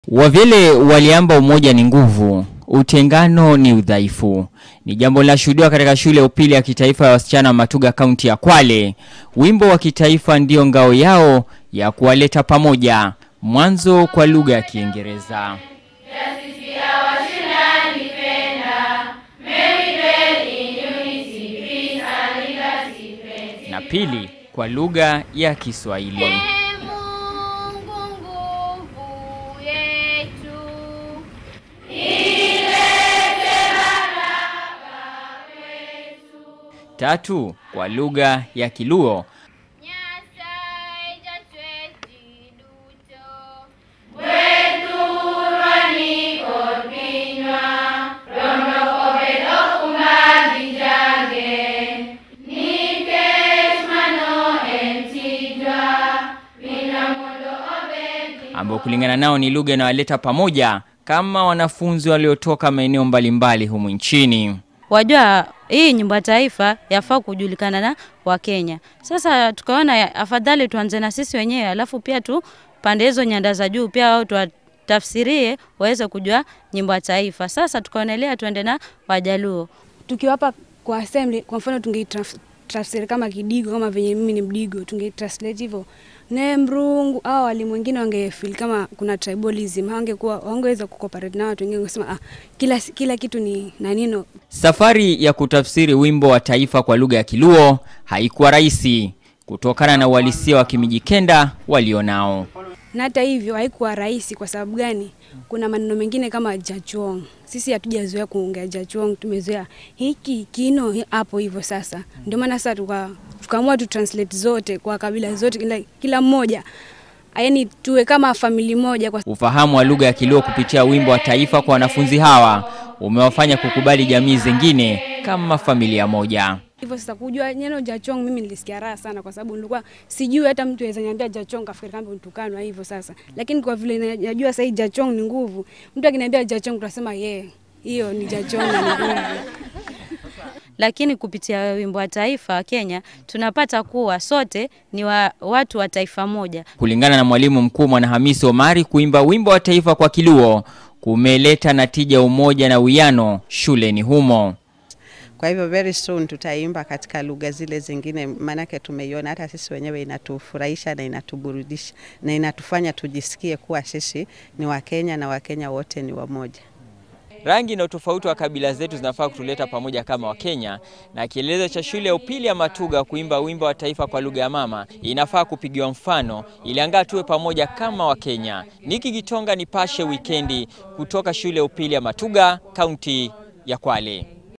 Wavyele waliamba umoja ni nguvu, utengano ni udhaifu. Ni jambo linashuhudiwa katika shule ya upili ya kitaifa ya wasichana wa Matuga, kaunti ya Kwale. Wimbo wa kitaifa ndio ngao yao ya kuwaleta pamoja, mwanzo kwa lugha ya Kiingereza na pili kwa lugha ya Kiswahili. Mungu nguvu yetu. Tatu kwa lugha ya Kiluo Nyasaye jatweti duto. ambao kulingana nao ni lugha inayowaleta pamoja kama wanafunzi waliotoka maeneo mbalimbali humu nchini. Wajua hii nyimbo ya taifa yafaa kujulikana na Wakenya. Sasa tukaona ya- afadhali tuanze na sisi wenyewe, alafu pia tu pande hizo nyanda za juu pia wao tuwatafsirie waweze kujua nyimbo ya taifa. Sasa tukaonelea tuende na Wajaluo. tukiwapa kwa assembly, kwa mfano tungeitafsiri kama Kidigo, kama venye mimi ni Mdigo, tungeitranslate hivyo ne Mrungu au walimu wengine wangefeel kama kuna tribalism, hawangekuwa wangeweza kucooperate na watu wengine, wangesema ah, kila kila kitu ni nanino Safari ya kutafsiri wimbo wa taifa kwa lugha ya Kiluo haikuwa rahisi kutokana na uhalisia wa Kimijikenda walionao. na hata hivyo haikuwa rahisi. Kwa sababu gani? Kuna maneno mengine kama jachong, sisi hatujazoea kuongea jachong, tumezoea hiki kino hi- hapo hivyo. Sasa ndio maana sasa tuka tukaamua tu translate zote kwa kabila zote, kila, kila mmoja yaani tuwe kama famili moja kwa Ufahamu wa lugha ya Kiluo kupitia wimbo wa taifa kwa wanafunzi hawa umewafanya kukubali jamii zingine kama familia moja. hivyo sasa kujua neno jachong mimi nilisikia raha sana, kwa sababu nilikuwa sijui hata mtu aweza niambia jachong kafikiri kama mtukanwa hivyo sasa, lakini kwa vile na- najua sasa hii jachong ni nguvu, mtu akiniambia jachong tunasema ye hiyo ni jachong na ni nguvu. Lakini kupitia wimbo wa taifa wa Kenya tunapata kuwa sote ni wa, watu wa taifa moja. Kulingana na mwalimu mkuu Mwanahamisi Omari, kuimba wimbo wa taifa kwa Kiluo kumeleta natija, umoja na uwiano shuleni humo. Kwa hivyo very soon tutaimba katika lugha zile zingine, maanake tumeiona hata sisi wenyewe inatufurahisha na inatuburudisha na inatufanya tujisikie kuwa sisi ni Wakenya na Wakenya wote ni wamoja. Rangi na utofauti wa kabila zetu zinafaa kutuleta pamoja kama Wakenya, na kielelezo cha shule ya upili ya Matuga kuimba wimbo wa taifa kwa lugha ya mama inafaa kupigiwa mfano ili angaa tuwe pamoja kama Wakenya. Niki Gitonga, Nipashe Wikendi, kutoka shule ya upili ya Matuga, kaunti ya Kwale.